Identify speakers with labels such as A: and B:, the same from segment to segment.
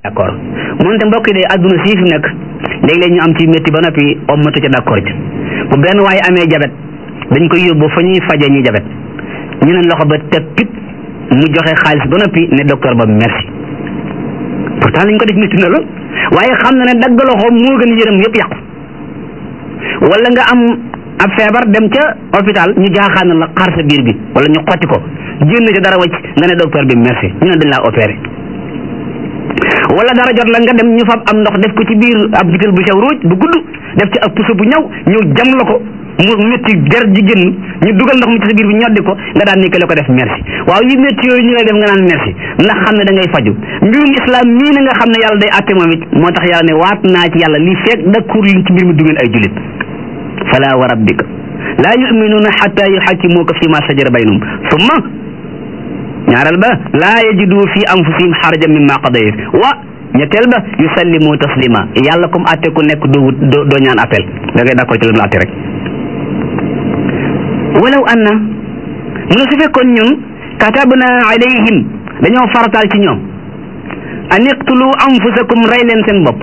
A: d'accord moonte mbokk yi de adduna sii fi nekk léeg-léeg ñu am ci métti ba noppi ommatu ca d'accord ci bu benn waaye amee jabet dañ koy yóbbu fa ñuy faje ñi jabet ñu ne loxo ba teg pip mu joxe xaalis ba noppi ne docteur ba merci pourtant lañ ko def métti na lool waaye xam na ne dagg loxo moo gën yërëm yëpp yàqu wala nga am ab feebar dem ca hôpital ñu jaaxaan la xar sa biir bi wala ñu xotti ko génn ca dara wacc nga ne docteur bi merci ñu ne dañ laa opéré wala dara jot la nga dem ñu fab am ndox def ko ci biir ab butéel bu sew ruuj bu gudd def ci ab puso bu ñaw ñëw jam la ko mu métti der ji génn ñu dugal ndox mi ci sa biir bi ñoddi ko nga daan ni la ko def merci waaw yi métti yooyu ñu lay def nga naan merci ndax xam ne da ngay faju mbirum islam mii na nga xam ne yàlla day àtte moom it moo tax yàlla ne waat naa ci yàlla lii feeg dakkur liñ ci mbir mi du ngeen ay julit fala wa rabbika laa yuminuuna xatta yuxakkimuuka fi ma sajara baynahum summa ñaareel ba laa yajidu fi anfusihim xarajan mimma qadayt wa ñetteel ba yusallimu taslima yàlla comme atte ku nekk doo doo ñaan appel da ngay d'accord ci la mu atte rek walaw anna mu ne su fekkoon ñun katabna alayhim dañoo farataal ci ñoom an iqtulu anfusakum rey leen seen bopp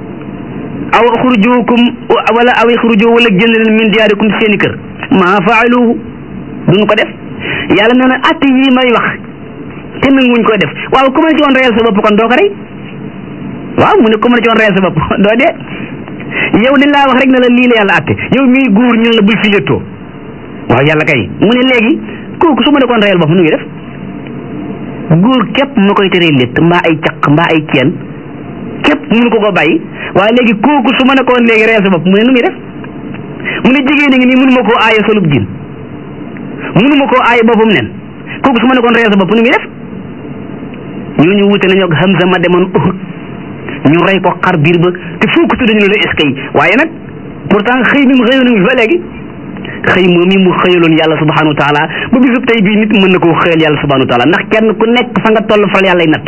A: aw xurujukum wala aw ixruju wala génn leen min diyaarikum seeni kër maa faaluhu duñu ko def yàlla nee na atte yi may wax te nanguwuñ koy def waaw ku ma ne ci woon reyal sa bopp kon doo ko rey waaw mu ne ku ma ne ci woon reyal sa bopp doo dee yow dañ laa wax rek ne la lii la yàlla atte yow mii góor ñu ne la bul fi léttoo waaw yàlla kay mu ne léegi kooku su ma ne koon reyal bopp nu ngi def góor képp ma koy teree létt mbaa ay caq mbaa ay ceen képp mënu ko ko bàyyi waaye léegi kooku su ma ne koon léegi reyal sa bopp mu ne nu muy def mu ne jigéen a ngi nii mënu ma koo aaye solub jin mënu ma koo aaye boppam nen kooku su ma ne koon reyal sa bopp nu muy def ñooñu wute nañu ak Hamza ma demoon Uhud ñu rey ko xar biir ba te foo ko tudd ñu ne est-ce que waaye nag pourtant xëy mi mu xëyoon ngi fa léegi xëy moom mi mu xëyaloon yàlla subhanahu wa taala ba bisub tey bii nit mën na koo xëyal yàlla subhanahu wa taala ndax kenn ku nekk fa nga toll faral yàlla natt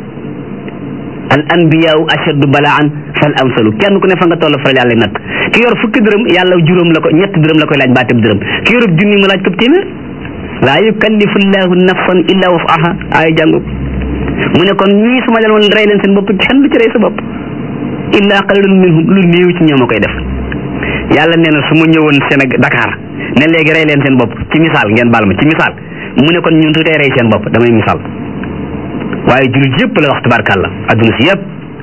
A: al anbiyaau ashaddu balaan fal amsalu kenn ku ne fa nga toll faral yàlla natt ki yor fukki dërëm yàlla juróom la ko ñett dërëm la koy laaj baatab dërëm ki yorub junni mu laaj ko téeméer laa yukallifu llahu nafsan illa wasaha ay jàngu mu ne kon ñii su ma leen woon rey leen seen bopp kenn du ci rey sa bopp illa qalilun minhum lu néew ci ñoom a koy def yàlla nee na su ma ñëwoon Sénégal Dakar ne léegi rey leen seen bopp ci misaal ngeen baal ma ci misaal mu ne kon ñun su tey rey seen bopp damay misaal waaye jullit yëpp la wax tabarkàlla adduna si yëpp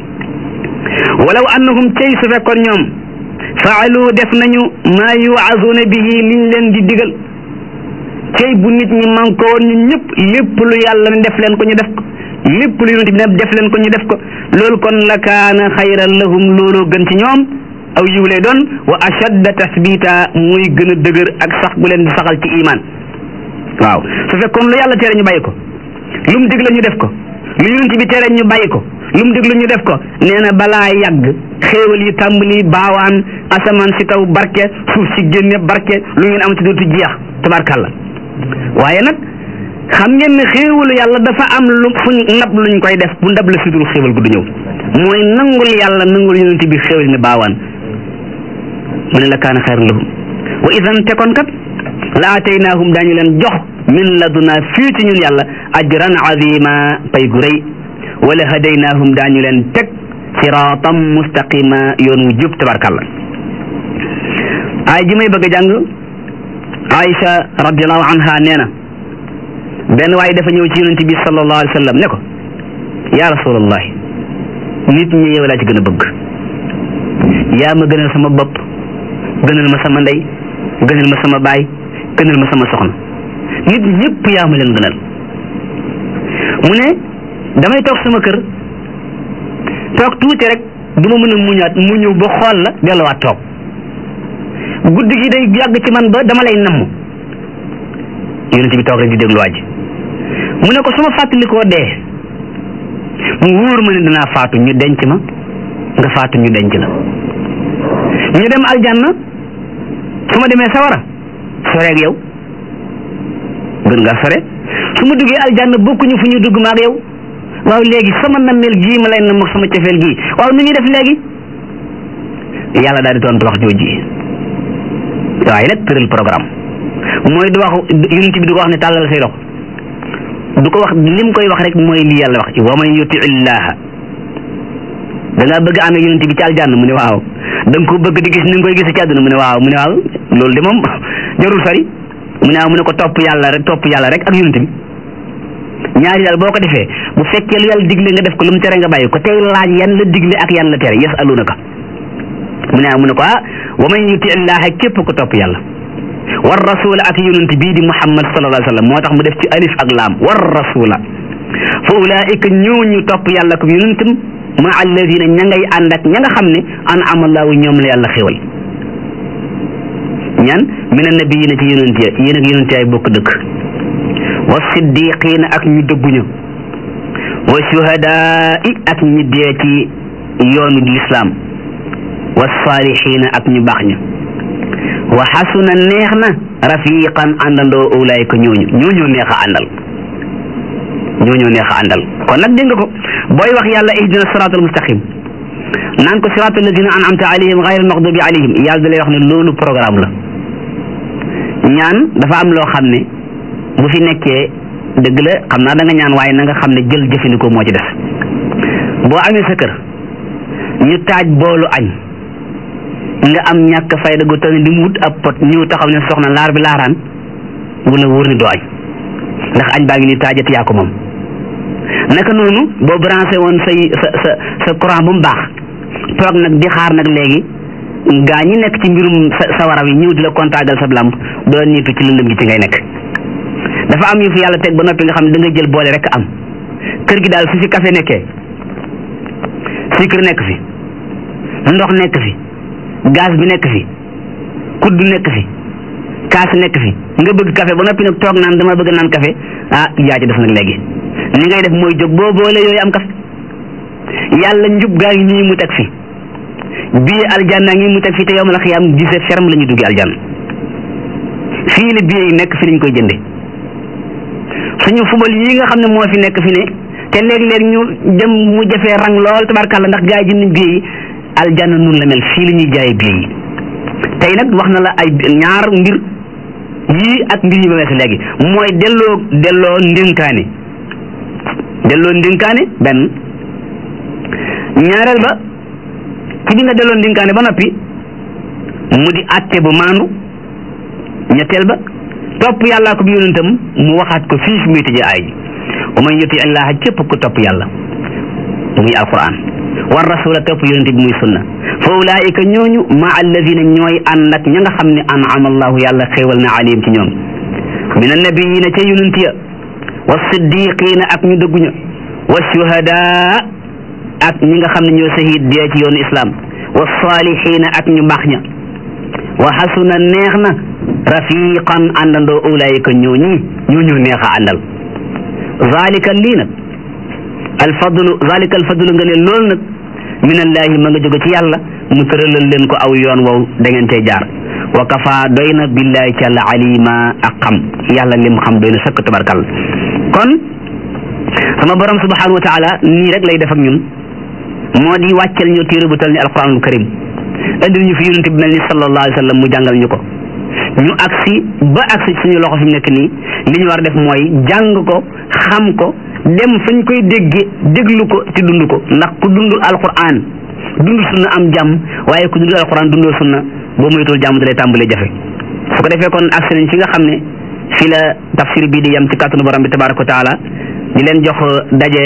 A: walaw annahum cey su fekkoon ñoom faalu def nañu maa yuazuna bihi liñ leen di digal cey bu nit ñi man ko woon ñun ñëpp lépp lu yàlla ne def leen ko ñu def ko lépp lu yonent bi ne def leen ko ñu def ko loolu kon la kaana xayran lahum looloo gën ci ñoom aw yiw lay doon wa ashadda tasbita muy gën a dëgër ak sax gu leen di saxal ci iman waaw su fekkoon lu yàlla tere ñu bàyyi ko lu mu digle ñu def ko lu yonent bi tere ñu bàyyi ko lu mu digle ñu def ko nee na balaa yàgg xéewal yi tàmbali baawaan asamaan si kaw barke suuf si génne barke lu ngeen am ci dootu jeex tabarkàlla waaye nag xam ngeen ne xéewalu yàlla dafa am lu fuñ ndab luñ koy def bu ndab la sudul xéewal gu du ñëw mooy nangul yàlla nangul yonent bi xéewal ne baawaan mu ne la kaana xayran lahum wa idan te kon kat la ataynaahum daañu leen jox min laduna fii ci ñun yàlla ajran azima pay gu rëy wala hadaynaahum daañu leen teg siraatam mustaqima yoon wu jub tabarkàlla ay ji may bëgg a jàng Aïcha radiallahu anha nee na benn waaye dafa ñëw ci yonent bi sallallahu alayhi wa sallam ne ko ya rasulallah nit ñi yow laa ci gën a bëgg yaa ma gënal sama bopp gënal ma sama ndey gënal ma sama baay gënal ma sama soxna nit ñëpp yaa ma leen gënal mu ne damay toog sama kër toog tuuti rek du ma mën a muñaat mu ñëw ba xool la delluwaat toog guddi gi day yàgg ci man ba dama lay namm yonent bi toog rek di déglu waaj mu ne ko su ma fàttalikoo dee mu wóor ma ne dinaa faatu ñu denc ma nga faatu ñu denc la ñu dem aljanna su ma demee sawara soreeg yow gën nga sore su ma duggee aljanna bokkuñu fu ñu dugg ma ak yow waaw léegi sama nammeel gii ma lay namm ak sama cofeel gii waaw nu ñuy def léegi yàlla daal di tontu wax jooji waaye nag tëral programme mooy du wax yonent bi du ko wax ne tàllal say loxo du ko wax lim koy wax rek mooy li yàlla wax wa man yuti illaha da ngaa bëgg ànd ak yonent bi ci aljanna mu ne waaw da nga ko bëgg di gis ni nga koy gis ci àdduna mu ne waaw mu ne waaw loolu de moom jarul sori mu ne waaw mu ne ko topp yàlla rek topp yàlla rek ak yonent bi ñaari daal boo ko defee bu fekkee lu yàlla digle nga def ko lu mu tere nga bàyyi ko tey laaj yan la digle ak yan la tere yasalunaka mu ne mu ne ko ah wa man yuti illaha képp ko topp yàlla war rasula ak yonent bii di muhammad sallallahu alayhi wa sallam moo tax mu def ci alif ak laam war rasula fa ulaika ñooñu topp yàlla ko yonentam ma alladina ña ngay ànd ak ña nga xam ne an amallahu ñoom la yàlla xéwal ñan min annabiyina ci yonent ya yéen ak yonent yaay bokk dëkk wa siddiqina ak ñu dëgguñu wa shuhadaai ak ñi dee ci yoonu lislaam wa saalihiina ak ñu baax ñu wa xasuna neex na rafiqan àndandoo ulaayka ñooñu ñooñoo neex a àndal ñooñoo neex a àndal kon nag dégg nga ko booy wax yàlla ihdina siraatal mustaqim naan ko siraatal lazina an'amta alayhim ghayril maghdubi alayhim yàlla da lay wax ne loolu programme la ñaan dafa am loo xam ne bu fi nekkee dëgg la xam naa da nga ñaan waaye na nga xam ne jël jëfandikoo moo ci des boo amee sa kër ñu taaj boolu añ nga am ñàkk fayda gu toll di mu wut ab pot ñëw taxaw ne soxna laar bi laaraan wala wóor ni doo añ ndax añ baa ngi ni taajati yaa ko moom naka noonu boo branché woon say sa sa sa courant bu mu baax toog nag di xaar nag léegi gaa ñi nekk ci mbirum sa sa waraw yi ñëw di la kontaagal sa lamp doo niitu ci lëndëm gi ci ngay nekk dafa am yu fi yàlla teg ba noppi nga xam ne da nga jël boole rek am kër gi daal su fi café nekkee sucre nekk fi ndox nekk fi gaz bi nekk fi kudd nekk fi kaas nekk fi nga bëgg café ba noppi nag toog naan dama bëgg naan café ah yaa ci des nag léegi ni ngay def mooy jóg boo boole yooyu am café yàlla njub gaa ngi nii mu teg fi bii aljanna ngi mu teg fi te yow ma la xiyaam gise ferme la ñu duggi aljanna fii la bii yi nekk fi lañ koy jënde suñu fubal yi nga xam ne moo fi nekk fi ne te léeg-léeg ñu dem mu jafee rang lool tabarkàlla ndax gaa yi jënd bii yi aljanna nun la mel fii la ñuy jaayee bii yi tey nag wax na la ay ñaar mbir yii ak mbir yi ba weesu léegi mooy delloo delloo ndénkaane delloo ndénkaane benn ñaareel ba ci bi nga delloo ndénkaane ba noppi mu di àtte bu maandu ñetteel ba topp yàllaa ko bi yonentam mu waxaat ko fii fi muy tëjee aay ji wa man yuti illaha képp ku topp yàlla muy alquran war rasula topp yonente bi muy sunna fa ulaika ñooñu ma alladina ñooy ànd ak ña nga xam ne an'ama allahu yàlla xéewal na alayhim ci ñoom min annabiyina ca yonent ya wa siddiqina ak ñu dëgguña wa shuhada ak ñi nga xam ne ñoo sahid dee ci yoonu islam wa salihina ak ñu baax ña wa xasuna neex na rafiqan àndandoo ulaayika ñooñi ñooñu neex a àndal zalika lii nag alfadlu zalika alfadlu nga ne loolu nag min allahi ma nga jóge ci yàlla mu tëralal leen ko aw yoon wow da ngeen tey jaar wa kafa doy na billahi ci yàlla alima ak xam yàlla lim xam doy na sëkk tabarkal kon sama borom subhanahu wa taala nii rek lay def ak ñun moo di wàccel ñu téere bu tal ni alquranul karim indil ñu fi yonente bi mel ni sallallahu alayhi wa sallam mu jàngal ñu ko ñu agsi ba agsi suñu loxo fi mu nekk nii li ñu war a def mooy jàng ko xam ko dem fañ koy dégge déglu ko ci dund ko ndax ku dundul alquran dund sunna am jàmm waaye ku dundul alquran dundoo sunna boo moytul jàmm dalay tàmbalee jafe su ko defee kon agsi nañ fi nga xam ne fi la tafsir bii di yem ci kàttanu borom bi tabaraka wa taala di leen jox daje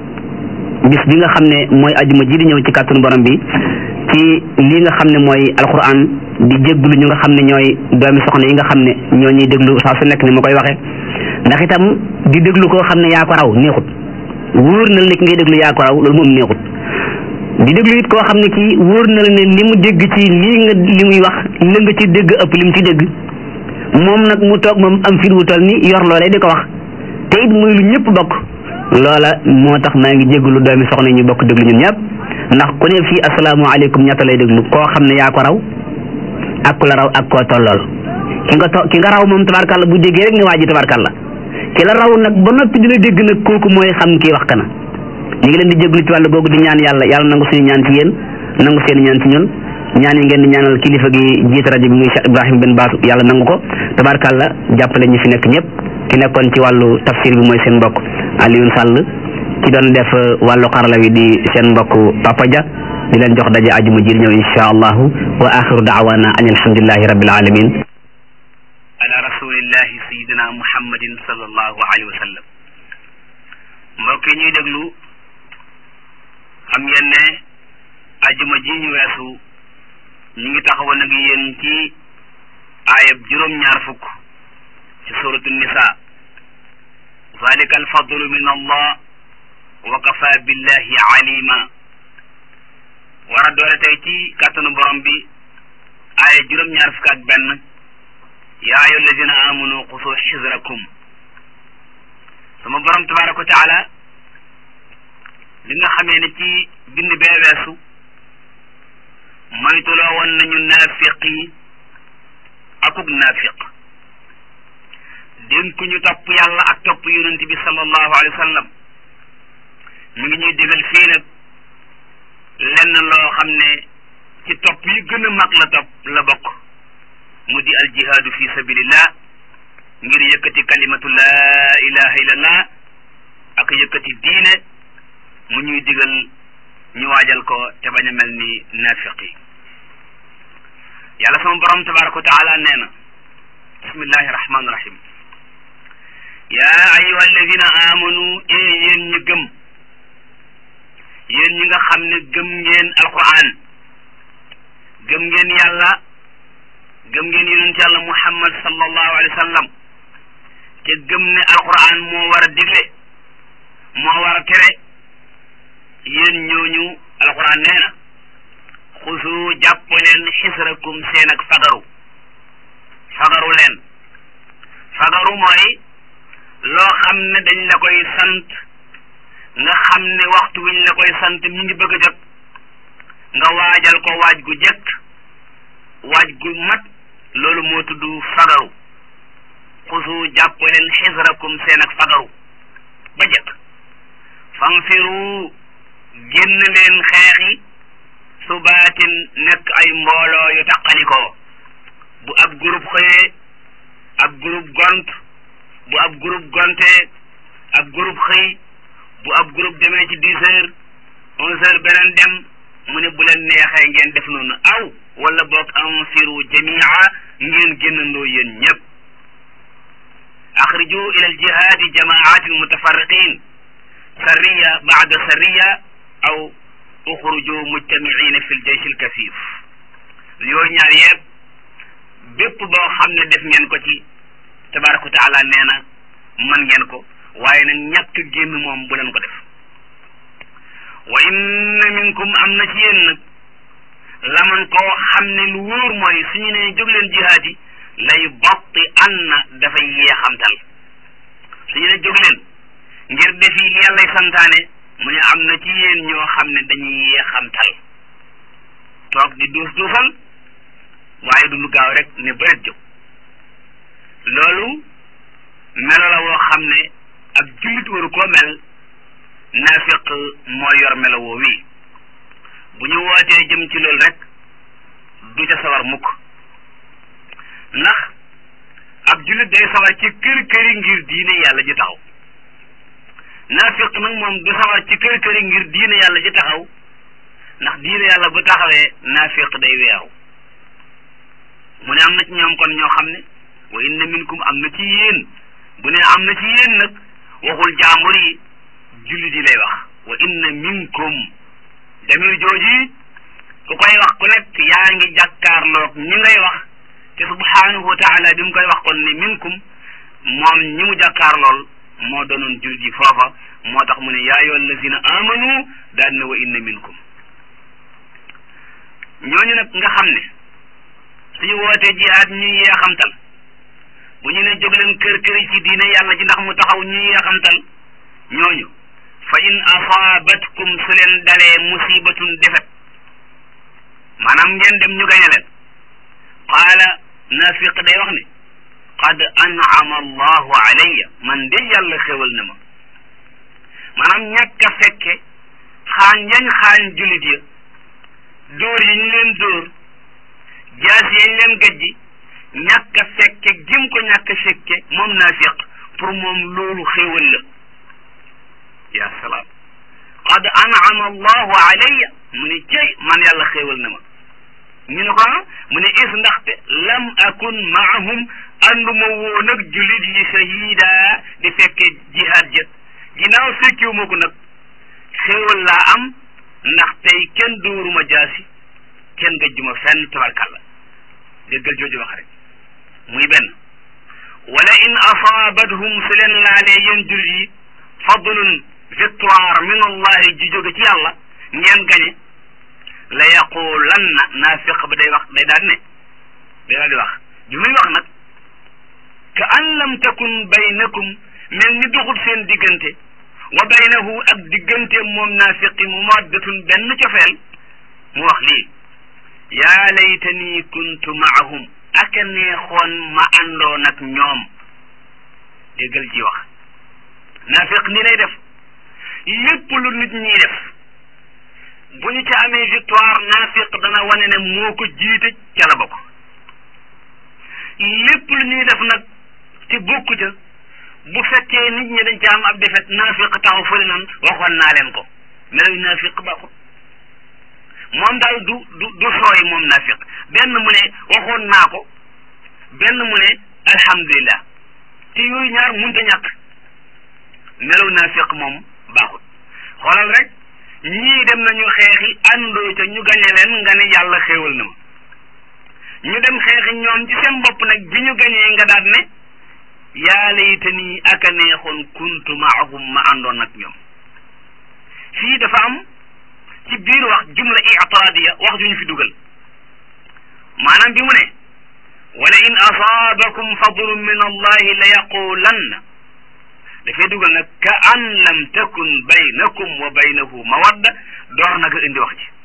A: bis bi nga xam ne mooy ajuma ji di ñëw ci kàttanu borom bi ci lii nga xam ne mooy alquran di jégglu ñu nga xam ne ñooy doomi soxna yi nga xam ne ñoo ñuy déglu saa su nekk ni ma koy waxee ndax itam di déglu koo xam ne yaa ko raw neexut wóor na la ne ki ngay déglu yaa ko raw loolu moom neexut di déglu it koo xam ne kii wóor na la ne li mu dégg ci lii nga li muy wax la nga ci dégg ëpp li mu ci dégg moom nag mu toog moom am fit wu toll ni yor loolee di ko wax te it muy lu ñëpp bokk loola moo tax maa ngi jégalu doomi soxna ñu bokk déglu ñun ñëpp ndax ku ne fii asalaamaaleykum ñetta lay déglu koo xam ne yaa ko raw ak ku la raw ak koo tollool ki nga to ki nga raw moom tabarkàlla bu déggee rek ne waa ji tabarkàlla ki la raw nag ba noppi di la dégg nag kooku mooy xam kii wax kana ñu ngi leen di jégalu ci wàllu googu di ñaan yàlla yàlla nangu suñu ñaan ci yéen nangu seen ñaan ci ñun ñaan yi ngeen di ñaanal kilifa gi jiite rajo bi muy Cheikh Ibrahima Ben Baatu yàlla nangu ko tabarkàlla jàppale ñi fi nekk ñëpp ki nekkoon ci wàllu tafsir bi mooy seen mbokk Alioune Sall ki doon def wàllu xarala wi di seen mbokk Papa Dia di leen jox daje ajuma ji ñëw insha allahu wa axiru daawana an alhamdulillahi rabbil alamin ala rasulillahi sayidina muhammadin sallallahu alayhi wa sallam mbokk yi ñuy déglu xam ngeen ne ajuma ji ñu weesu ñu ngi taxawoon ak yéen ci aayab juróom-ñaar fukk ci suratu nisa zalika alfadlu min allah wa kafa billahi alima war a doore tey ci kàttanu borom bi aaya juróom-ñaar fukk ak benn yaa ayu alladina amanu xusu xisrakum sama borom tabaraka wa taala li nga xamee ne ci bind bee weesu moytuloo woon nañu naafiq yi akuk naafiq dénku ñu topp yàlla ak topp yonent bi sallallahu alayhi wa sallam mi ngi ñuy digal fii nag lenn loo xam ne ci topp yi gën a mag la topp la bokk mu di al jihaadu fi sabilillah ngir yëkkati kalimatu laa ilaha illallah ak yëkkati diine mu ñuy digal ñu waajal ko te bañ a mel ni naafiq yi yàlla sama borom tabaraka wa taala nee na bismillahi rahmaani rahim yaa ayuha alladina amanu e yéen ñi gëm yéen ñi nga xam ne gëm ngeen alquran gëm ngeen yàlla gëm ngeen yonent yàlla muhammad sallallahu alayhi wa sallam te gëm ne alquran moo war a digle moo war a tere yéen ñooñu alquran nee na xusu jàpp leen xisrakum seen ak fagaru fagaru leen fagaru mooy loo xam ne dañ la koy sant nga xam ne waxtu wiñ la koy sant mi ngi bëgg a jot nga waajal ko waaj gu jëkk waaj gu mat loolu moo tudd fagaru xusu jàpp leen xisrakum seen ak fagaru ba jëkk fanfiru génn leen xeexi subaatin nekk ay mbooloo yu taqalikoo bu ab groupe xëyee ab groupe gont bu ab groupe gontee ab groupe xëy bu ab groupe demee ci dix heures onze heures beneen dem mu ne bu leen neexee ngeen def noonu aw wala boog anfiru jamia ngeen génnandoo yéen ñëpp axriju ila aljihaadi jamaatin mutafarriqin sarriya baada sarriya aw uxruju mujtamiina fi ljeysh alkasif yooyu ñaar yëpp bépp boo xam ne def ngeen ko ci tabaraka wa taala nee na mën ngeen ko waaye nag ñàkk génn moom bu leen ko def wa inna minkum am na ci yéen nag laman koo xam ne lu wóor mooy suñu ne jóg leen jihaad yi lay botti an na dafay yeexamtal suñu ne jóg leen ngir defi li yàllay santaane mu ne am na ci yéen ñoo xam ne dañuy yeexamtal toog di duus duusal waaye du lu gaaw rek ne bëret jóg loolu melo la woo xam ne ab jullit waru koo mel naafiq moo yor melo woo wii bu ñu wootee jëm ci loolu rek du ca sawar mukk ndax ab jullit day sawar ci kër këri ngir diine yàlla ji taxaw naafiq nag moom du sawar ci kër këri ngir diine yàlla ji taxaw ndax diine yàlla bu taxawee naafiq day weeru mu ne am na ci ñoom kon ñoo xam ne wa inna minkum am na ci yéen bu ne am na ci yéen nag waxul jaambur yi jullit yi lay wax wa inna minkum demir jooji ku koy wax ku nekk yaa ngi jàkkaarloog ñi ngay wax te subhanahu wa taala bi mu koy wax kon ne minkum moom ñi mu jàkkaarlool moo doonoon jullit yi foofa moo tax mu ne yaa ayyuha allazina amanu daan ne wa inna minkum ñooñu nag nga xam ne suñu wootee jihaad ñuy yeexamtal bu ñu ne jóg leen kër këri ci diine yàlla ji ndax mu taxaw ñuy yeexamtal ñooñu fa in asaabatkum su leen dalee musibatun defet maanaam ngeen dem ñu gañe leen qaala naafiq day wax ne qad an'ama allahu alayya man de yàlla xéwal na ma maanaam ñàkk a fekke xaañ yañ xaañ julit ya dóor yi ñu leen dóor jaas yañ leen gajji ñàkk a fekke gim ko ñàkk a fekke moom naafiq pour moom loolu xéwal la ya salaam qad an'ama allahu alayya mu ne cey man yàlla xéewal na ma ñu ne ko mu ne is ndaxte lam akun maahum ànduma woon ak julit yi shahida di fekke jihaad jët ginnaaw fekkiwu ma ko nag xéewal laa am ndax tey kenn dóoruma jaasi kenn gëjjuma fenn tabarkàlla déggal jooju wax rek muy benn wala in asaabathum su leen laalee yéen julit yi fadlun victoire min allahi ji jóge ci yàlla ngeen gañe la yaqulanna naafiq ba day wax day daal ne day daal di wax ju muy wax nag ka an lam takun baynakum mel ni doxul seen diggante wa baynahu ak diggante moom naafiqi mu maddatun benn cofeel mu wax lii yaa laytani kuntu maahum aka neexoon ma àndoon ak ñoom déggal ji wax naafiq ni lay def lépp lu nit ñi def bu ñu ca amee victoire naafiq dana wane ne moo ko jiite ca la bokk lépp lu ñuy def nag te bokku ca bu fekkee nit ñi dañ ca am ab defet naafiq taxaw fële nan waxoon naa leen ko meloy naafiq baaxul moom daal du du du sooy moom naafiq benn mu ne waxoon naa ko benn mu ne alhamdulillah te yooyu ñaar munta ñàkk melow naafiq moom baaxul xoolal rek ñii dem nañu xeexi àndoo ca ñu gañe leen nga ne yàlla xéewal na ma ñu dem xeexi ñoom ci seen bopp nag bi ñu gañee nga daat ne yaa laytanii aka neexoon kuntu maahum ma àndoon ak ñoom fii dafa am ci biir wax jumla i'tiradiya wax ju ñu fi dugal maanaam bi mu ne wala in asaabakum fadlun min allahi la yaqulanna dafay dugal nag ka an lam takun baynakum wa baynahu mawadda door nag indi wax ji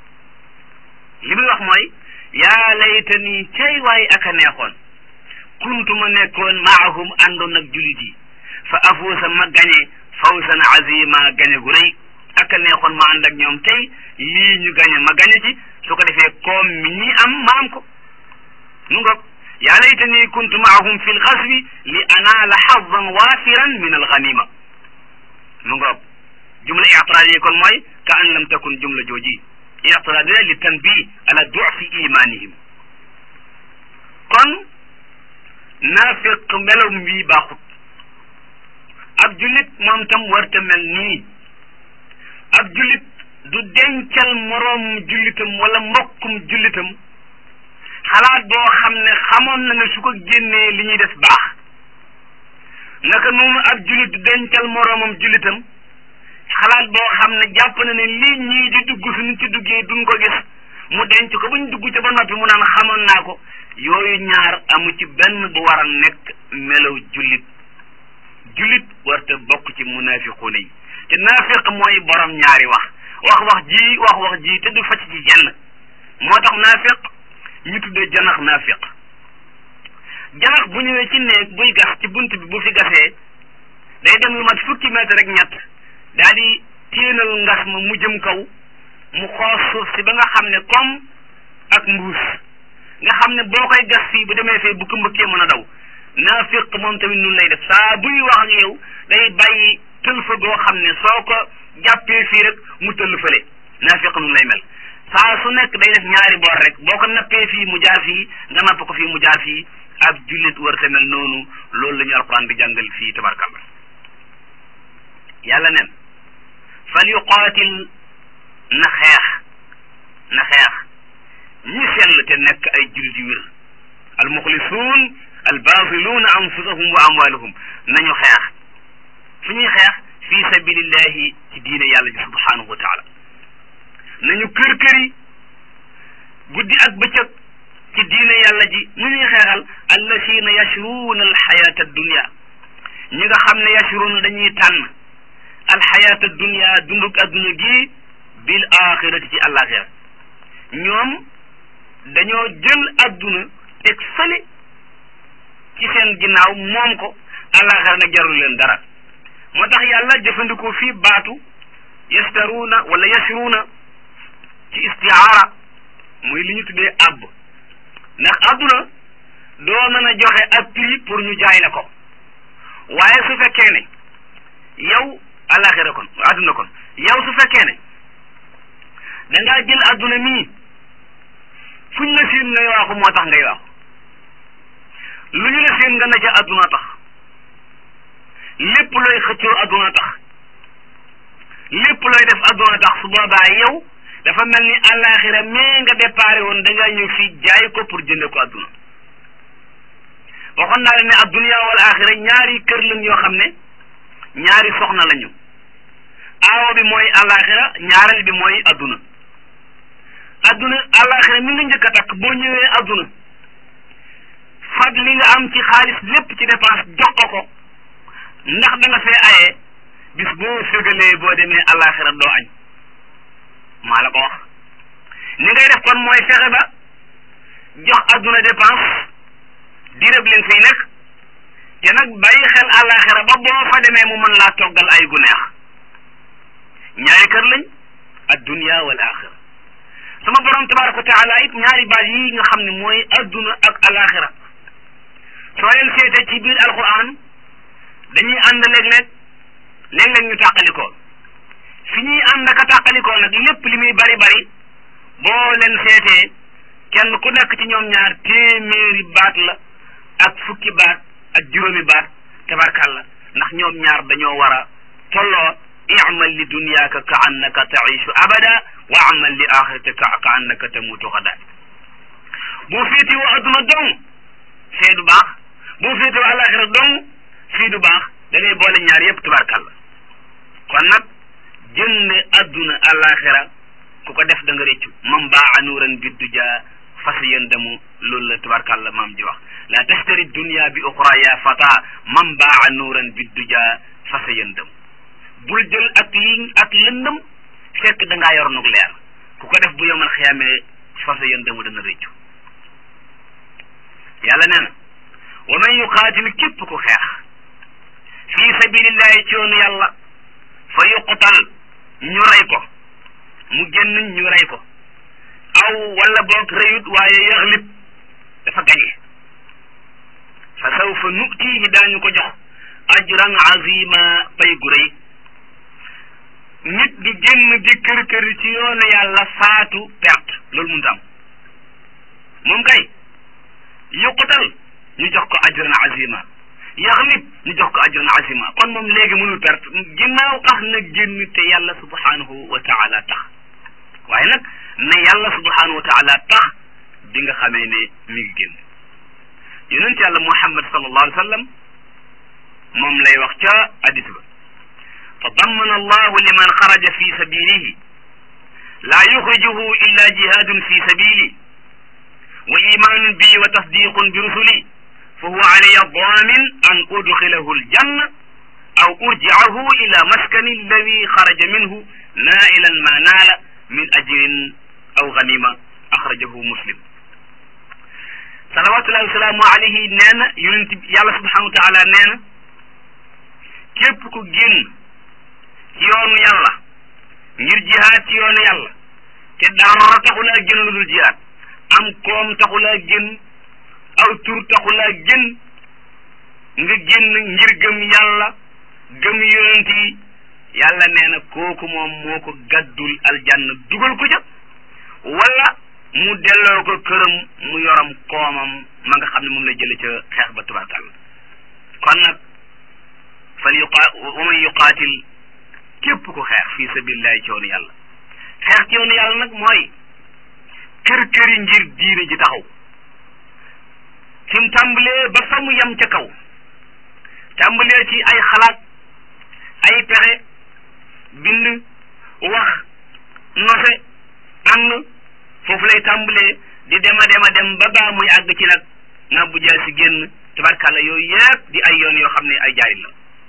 A: li muy wax mooy yaa laytani cay waay aka neexoon kuntu ma nekkoon maahum àndoon ak julit yi fa afuusa ma gañe fawsan azima gañe gu rëy aka neexoon ma ànd ak ñoom tey lii ñu gañe ma gañe ci su ko defee koom mi ñi am ma am ko nu ngoog yaa laytani kuntu maahum fi lxaswi li anaala xadan waafiran min alganima mu ngoog jumla ictiraad yi kon mooy ka an lam takun jumla jooji ictiraad la li tanbih ala dufi imanihim kon naafiq melom wii baaxut ab jullit moom tam warta mel nii ab jullit du dencal moroom jullitam wala mbokkum jullitam xalaat boo xam ne xamoon na ne su ko génnee li ñuy def baax naka noonu ab jullit du dencal moroomam jullitam xalaat boo xam ne jàpp na ne lii ñii di dugg suñu ci duggee duñ ko gis mu denc ko buñ dugg ca ba noppi mu naan xamoon naa ko yooyu ñaar amu ci benn bu war a nekk melaw jullit jullit warta bokk ci munaafiquuna yi te naafiq mooy borom ñaari wax wax wax ji wax wax ji te du facc ci jenn moo tax naafiq ñu tuddee janax naafiq janax bu ñëwee ci néeg buy gas ci bunt bi bu fi gasee day dem lu mat fukki mètre rek ñett daal di téenal ngas ma mu jëm kaw mu xoos suuf si ba nga xam ne comme ak mbuus nga xam ne boo koy gas fii bu demee fee bu ko mbëkkee mën a daw naafiq moom tamit nun lay def saa buy wax ak yow day bàyyi tëlfa goo xam ne soo ko jàppee fii rek mu tëll fële naafiq nun lay mel saa su nekk day def ñaari boor rek boo ko nappee fii mu jaar fii nga napp ko fii mu jaar fii ab jullit war te mel noonu loolu la ñu alquran di jàngal fii tabarkalla yàlla nen fal yuqaatil na xeex na xeex ñi sell te nekk ay jullit yu wér al muxlisuun al baatiluuna anfusahum wa amwaaluhum nañu xeex fu ñuy xeex fi sabilillahi ci diine yàlla ji subhanahu wa taala nañu kër këri guddi ak bëccëg ci diine yàlla ji nu ñuy xeexal allazina yashruuna alxayata addunia ñi nga xam ne yashruuna dañuy tànn alxayata addunia dunduk adduna gi bil axirati ci àllaaxira ñoom dañoo jël adduna teg fële ci seen ginnaaw moom ko àllaaxira nag jarul leen dara moo tax yàlla jëfandikoo fii baatu yastaruuna wala yashruuna ci istiaara muy li ñu tuddee àbb ndax adduna doo mën a joxe ab prix pour ñu jaay la ko waaye su fekkee ne yow alaxira kon adduna kon yow su fekkee ne dangaa jël adduna mii fuñ la siin ngay waaxu moo tax ngay waaxu lu ñu la seen nga na ca adduna tax lépp looy xëccoo adduna tax lépp looy def adduna tax su boobaa yow dafa mel ni àllaaxira mais nga déparé woon da ngaa ñëw fii jaay ko pour jënde ko adduna waxoon naa leen ne adduna wal axira ñaari kër lañ yoo xam ne ñaari soxna lañu aawo bi mooy àllaaxira ñaareel bi mooy adduna adduna àllaaxira mi nga njëkk a takk boo ñëwee adduna fag li nga am ci xaalis lépp ci dépense jox ko ko ndax da nga fee aye bis boo fégalee boo demee àllaaxira doo añ maa la ko wax ni ngay def kon mooy fexe ba jox adduna dépense dirëb leen fiy nekk te nag bàyyi xel àllaaxira ba boo fa demee mu mën laa toggal ay gu neex ñaari kër lañ addunya wal axira sama borom tabaraka wa taala it ñaari baat yi nga xam ne mooy adduna ak alaxira soo leen seete ci biir alquran dañuy ànd léeg-léeg léeg-léeg ñu tàqalikoo fi ñuy ànd ak a tàqalikoo nag lépp li muy bari bari boo leen seetee kenn ku nekk ci ñoom ñaar téeméeri baat la ak fukki baat ak juróomi baat tabarkàlla ndax ñoom ñaar dañoo war a tolloo imal li dunyaaka ka annaka taishu abada wa amal li axiratika ka annaka tamutu xada boo féeti woo adduna dong fee du baax boo féeti woo alaxira dong fii du baax da ngay boole ñaar yépp tabarkàlla kon nag jënde adduna alaxira ku ko def da nga réccu mam baa nuuran biddu ja fas yëndamu loolu la tabarkàlla maam ji wax la tashtari dunya bi uxra ya fata mam baa nuuran biddu ja fas yëndamu bul jël ak yi ak lëndëm fekk da ngaa yor nug leer ku ko def bu yomal xiyaamee fas yëndamu dana réccu yàlla nee na wa man yuqaatil képp ku xeex fii sabilillahi ci yoonu yàlla fa yuqtal ñu rey ko mu génn ñu rey ko aw wala boog reyut waaye yaxlib dafa gañe fa sawfa nutihi daañu ko jox ajran azima pay gu rëy nit du génn di kër kër ci yoonu yàlla faatu perte loolu mënut am moom kay yuqutal ñu jox ko ajran azima yaxlib ñu jox ko ajran azima kon moom léegi mënul perte ginnaaw tax na génn te yàlla subhanahu wa taala tax waaye nag ne yàlla subhanahu wa taala tax bi nga xamee ne mi ngi génn yonent yàlla muhammad sallallahu alayhi wa sallam moom lay wax ca hadis ba fa dammana allahu liman xaraja fi sabilihi laa yuxrijuhu illa jihadun fi sabili wa imanun bi wa tasdiqun bi rusuli fa huwa alayya damin an udxilahu aljanna aw urjicahu ila maskani alladi xaraja minhu nailan ma naala min ajrin aw ganima axrajahu muslim salawatullahi wasalaamu alayhi nee na yonent yàlla subhanahu wa taala nee na képp ku génn ci yoonu yàlla ngir jihaad ci yoonu yàlla te dara taxulaa génn lu dul jihaad am koom taxulaa génn aw tur taxulaa génn nga génn ngir gëm yàlla gëm yonent yi yàlla nee na kooku moom moo ko gàddul aljanna dugal ko ca wala mu delloo ko këram mu yoram koomam ma nga xam ne moom la jële ca xeex ba tubaarkàlla kon nag fal yuqa wa man yuqaatil képp ku xeex fii sabilillahi ci yoonu yàlla xeex ci yoonu yàlla nag mooy kër këri ngir diine ji taxaw fi mu tàmbalee ba fa mu yem ca kaw tàmbalee ci ay xalaat ay pexe bind wax nose ànd foofu lay tàmbalee di dema dema dem ba baa muy àgg ci nag nga bu jaa si génn tabarkàlla yooyu yëpp di ay yoon yoo xam ne ay jaay la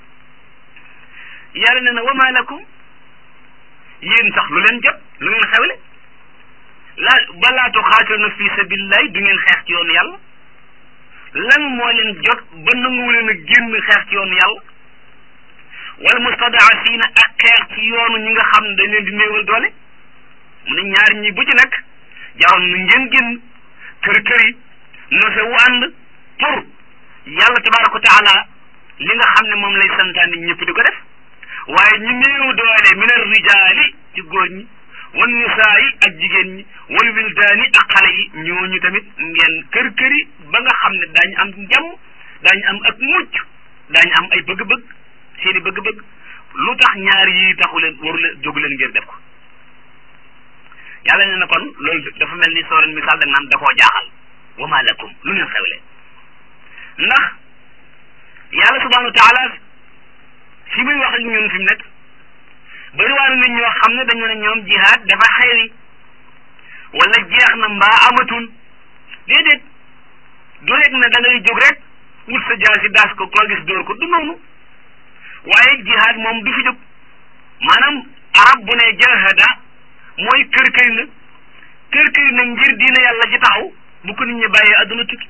A: yàlla ne na wama lakum yéen sax lu leen jot lu ngeen xewle la balaa tuxaatiluna fi sabilillahi du ngeen xeex ci yoonu yàlla lan moo leen jot ba nanguwu leen a génn xeex ci yoonu yàlla wal mustadaafina ak xeex ci yoonu ñi nga xam ne dañ leen di néewal doole mu ne ñaar ñi bu ci nekk jaroon na ngeen génn kër kër yi nose wu ànd pour yàlla tabaraka wa taala li nga xam ne moom lay santaane ñëpp di ko def
B: waaye ñu néew doole min ar rijaali ci góor ñi wan nisaa yi ak jigéen ñi wal wildaani ak xale yi ñooñu tamit ngeen kër këri ba nga xam ne daañu am njàmm daañu am ak mucc daañu am ay bëgg-bëgg seeni bëgg-bëgg lu tax ñaar yi taxu leen waru leen jógu leen ngir def ko yàlla nee na kon loolu dafa mel ni soo leen misaal da naan da koo jaaxal wa ma lakum lu leen xewle ndax yàlla subhanahu wa taala fi muy wax ak ñun fi mu nekk bariwaana nit ñoo xam ne dañu ne ñoom jihaad dafa xewi wala jeex na mbaa amatul déedéet du rek ne da ngay jóg rek wut sa jaasi daas ko koo gis dóor ko du noonu waaye jihaad moom du fi jóg maanaam arab bu ne jahada mooy kër kër na kër kër na ngir diina yàlla ci taxaw bu ko nit ñi bàyyee adduna tukki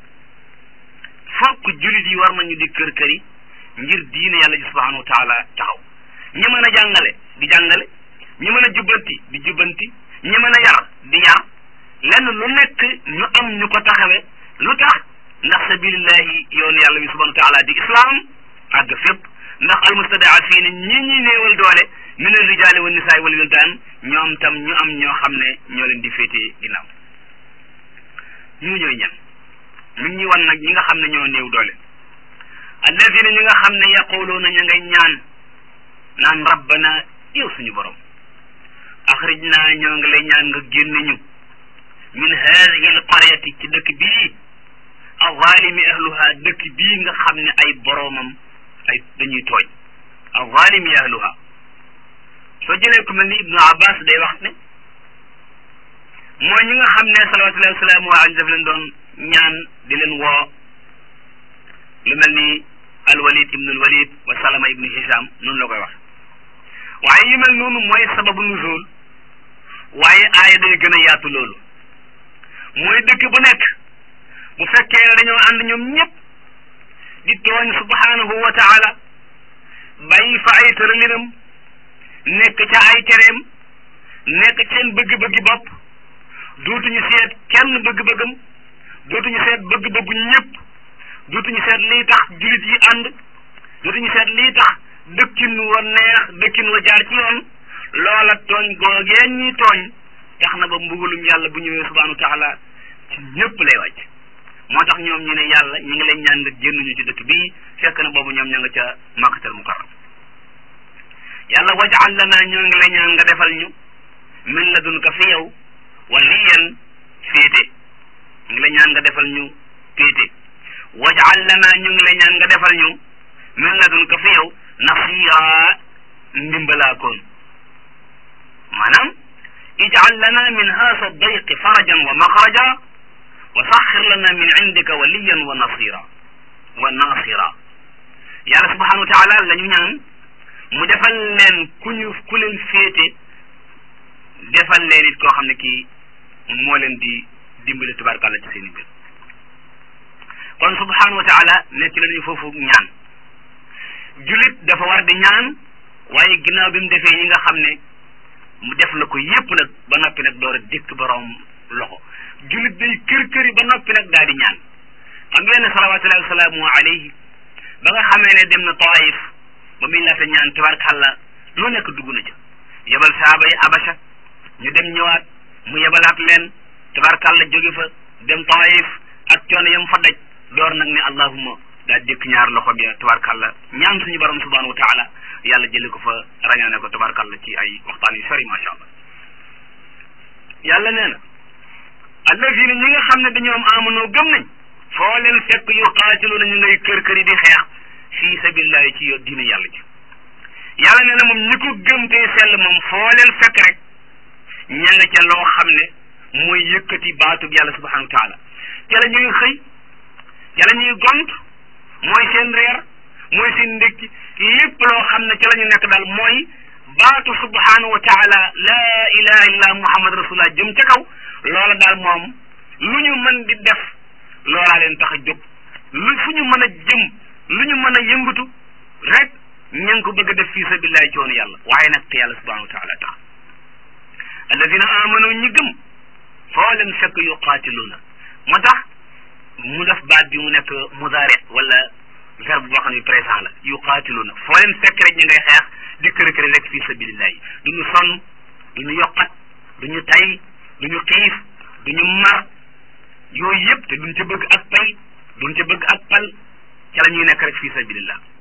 B: fokk jullit yi war nañu di kër kër yi ngir diina yàlla ji subhanahu wa taala taxaw ñi mën a jàngale di jàngale ñi mën a jubbanti di jubbanti ñi mën a yar di yar lenn lu nekk ñu am ñu ko taxawe lu tax ndax sabilillahi yoon yàlla bi subhanahu wa taala di islam àgg fépp ndax almustadaafiina ñi ñi néewal doole min alrijaali wa nisaai wal wildaan ñoom tam ñu am ñoo xam ne ñoo leen di féetee ginnaaw ñu ñooy ñan mi ngi ñuy wan nag ñi nga xam ne ñoo néew doole alladina ñi nga xam ne yaquluuna ña ngay ñaan naan rabbana yow suñu borom axrij naa ñoo ngi lay ñaan nga génn ñu min hadihi alqaryati ci dëkk bii azalimi ahluha dëkk bii nga xam ne ay boroomam ay dañuy tooñ azalimi ahluha soo jëlee ku mel ni ibnu abbas day wax ne mooy ñi nga xam ne salawatullahi wasalaamu alayhi daf leen doon ñaan di leen woo lu mel ni alwalid ibnu alwalid wa salama ibnu hisham noonu la koy wax waaye yu mel noonu mooy sababu nuzul waaye aaya day gën a yaatu loolu mooy dëkk bu nekk bu fekkee ne dañoo ànd ñoom ñëpp di tooñ subhanahu wa taala bàyyi fa ay tëralinam nekk ca ay tereem nekk seen bëgg-bëggi bopp dootuñu seet kenn bëgg-bëggam dootuñu seet bëgg-bëggu ñëpp dootuñu seet lii tax julit yi ànd dootuñu seet lii tax dëkkin wa neex dëkkin wa jaar ci yoon loola tooñ googee ñi tooñ tax na ba mbugalum yàlla bu ñëwee subhanahu wa taala ci ñëpp lay wàcc moo tax ñoom ñu ne yàlla ñu ngi lay ñaan nga génnuñu ci dëkk bii fekk na boobu ñoom ña nga ca makkatal mukarram yàlla wajal lana ñoo ngi lay ñaan nga defal ñu min ladunka fi yow waliyan féete ñu ngi lay ñaan nga defal ñu féete wajal lana ñu ngi lay ñaan nga defal ñu min ladunka fi yow nasira ndimbalaakoon maanaam ijal lana min haasa dayqi farajan wa maxraja wa saxir lana min indika waliyan wa nasira wa nasira yàlla subhanahu wa taala la ñu ñaan mu defal leen ku ñu ku leen féete defal leen it koo xam ne kii moo leen di dimbali tubaarkàlla ci seen i mbir kon subhanahu wa taala nekk la ñu foofu ñaan julit dafa war di ñaan waaye ginnaaw bi mu defee yi nga xam ne mu def la ko yépp nag ba noppi nag door a dikk borom loxo julit day kër këri ba noppi nag daal di ñaan xam ngeen ne salawatullahi wasalaamu alayhi ba nga xamee ne dem na taif ba muy laata ñaan tabarkàlla lu nekk dugg na ca yebal saaba yi abasha ñu dem ñëwaat mu yebalaat leen tabarkàlla jóge fa dem taif ak coono yam fa daj door nag ne allahumma daal dikk ñaar loxo bi tabarkàlla ñaan suñu borom subhanahu wa taala yàlla jële ko fa rañaane ko tabarkàlla ci ay waxtaan yu sori macha allah yàlla nee na allazina ñi nga xam ne dañoo am amanoo gëm nañ foo leen fekk yu qaatiluuna ñu ngay kër kër yi di xeex fii sabilillahi ci yo diine yàlla ji yàlla nee na moom ñi ko gëm te sell moom foo leen fekk rek ña nga ca loo xam ne mooy yëkkati baatub yàlla subhanahu wa taala ca la ñuy xëy ca la ñuy gont mooy seen reer mooy seen ndékki lépp loo xam ne ca la ñu nekk daal mooy baatu subhanahu wa taala laa ilaha illa muhammad rasulullah jëm ca kaw loola daal moom lu ñu mën di def loolaa leen tax a jóg lu fu ñu mën a jëm lu ñu mën a yëngatu rek ña ngi ko bëgg a def fii sabilillahi ci woonu yàlla waaye nag te yàlla subhanahu wa taala tax alladina amanu ñi gëm foo leen fekk yuqaatiluuna moo tax mu def baat bi mu nekk mudaari wala verbe boo xam ne présent la yuqaatiluuna foo leen fekk rek ñu ngay xeex di kër kër rek fi sabilillahi du ñu sonn du ñu yokkat du ñu tay du ñu xiif du ñu mar yooyu yëpp te duñ ca bëgg ak pay duñ ca bëgg ak pal ca la ñuy nekk rek fi sabilillah